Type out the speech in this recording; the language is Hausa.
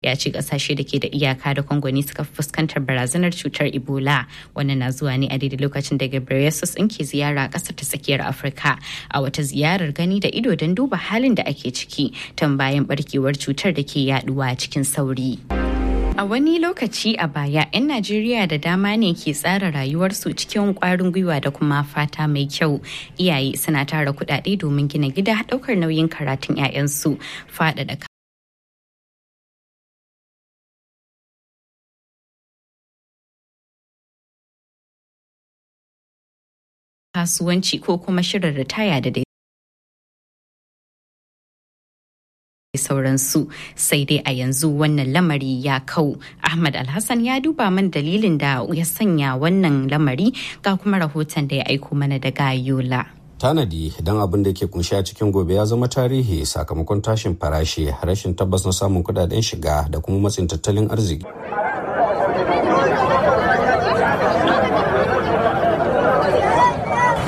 ya ce kasashe da ke da iyaka da Congo ne suka fuskantar barazanar cutar Ebola. Wannan na zuwa ne a daidai lokacin da Ghebreyesus in ke ziyara a ƙasar ta tsakiyar Afirka a wata ziyarar gani da ido don duba halin da ake ciki tun bayan barkewar cutar da ke yaduwa cikin sauri. A wani lokaci a baya, 'yan Najeriya da dama ne ke tsara rayuwarsu cikin kwarin gwiwa da kuma fata mai kyau. Iyaye suna tara kudade domin gina gida daukar nauyin karatun 'ya'yansu, faɗaɗa kasuwanci ko kuma shirin ritaya da dai sauransu sai dai a yanzu wannan lamari ya kau ahmad alhassan ya duba man dalilin da ya sanya wannan lamari ga kuma rahoton da ya aiko mana daga yola tanadi don abin da ke kunshi a cikin gobe ya zama tarihi sakamakon tashin farashi rashin tabbas na samun kudaden shiga da kuma matsin tattalin arziki